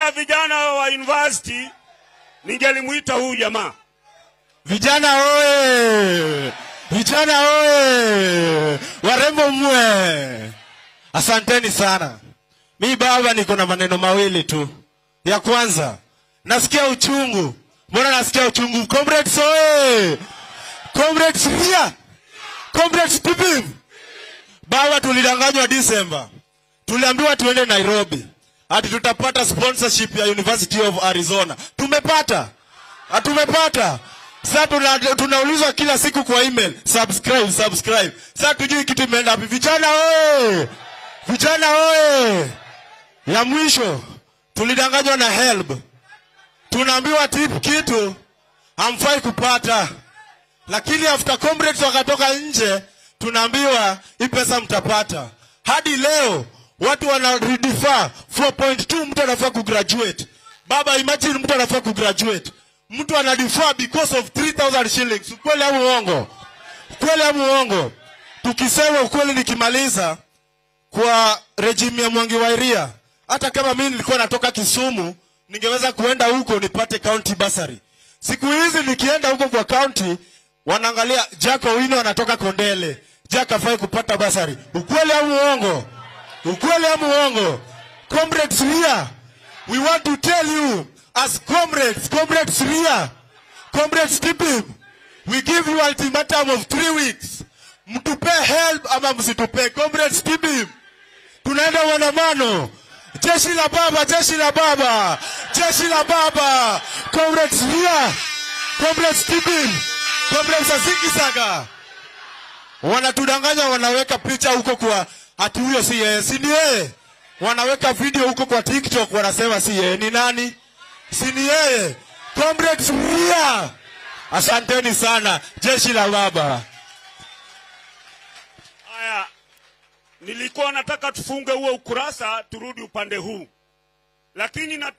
ya vijana wa university ningelimuita huyu jamaa. Vijana oye! Vijana oye! Warembo mwe! Asanteni sana. Mi baba, niko na maneno mawili tu. Ya kwanza, nasikia uchungu. Mbona nasikia uchungu? Comrades oye! Comrades ria! Comrades pipim! Baba, tulidanganywa Disemba, tuliambiwa tuende Nairobi ati tutapata sponsorship ya University of Arizona. Tumepata? Hatumepata. Sasa tuna, tunaulizwa kila siku kwa email subscribe, subscribe. Sasa tujui kitu imeenda wapi. Vijana oye! Vijana oye! Ya mwisho tulidanganywa na HELB, tunaambiwa tip kitu hamfai kupata, lakini after comrades wakatoka nje, tunaambiwa hii pesa mtapata. Hadi leo watu wana redefer 4.2 mtu anafaa kugraduate. Baba, imagine mtu anafaa kugraduate, mtu ana defer because of 3000 shillings. Ukweli au uongo? Ukweli au uongo? Tukisema ukweli, nikimaliza kwa regime ya Mwangi wa Iria, hata kama mimi nilikuwa natoka Kisumu, ningeweza kuenda huko nipate county bursary. Siku hizi nikienda huko kwa county, wanaangalia Jack Owino anatoka Kondele, Jack afai kupata bursary. Ukweli au uongo? Ukweli au uongo? Comrades here, we want to tell you as comrades, comrades here, comrades Tipim, we give you ultimatum of three weeks. Mtupe help ama msitupe. Comrades Tipim, tunaenda maandamano. Jeshi la baba, jeshi la baba, jeshi la baba. Comrades here, comrades Tipim, comrades Azikisaga wanatudanganya, wanaweka picha huko kwa ati huyo si yeye, si ni yeye. Wanaweka video huko kwa TikTok, wanasema si yeye. Ni nani? Si ni yeye. Comrades Ria, asanteni sana, jeshi la baba. Haya, nilikuwa nataka tufunge huo ukurasa turudi upande huu, lakini na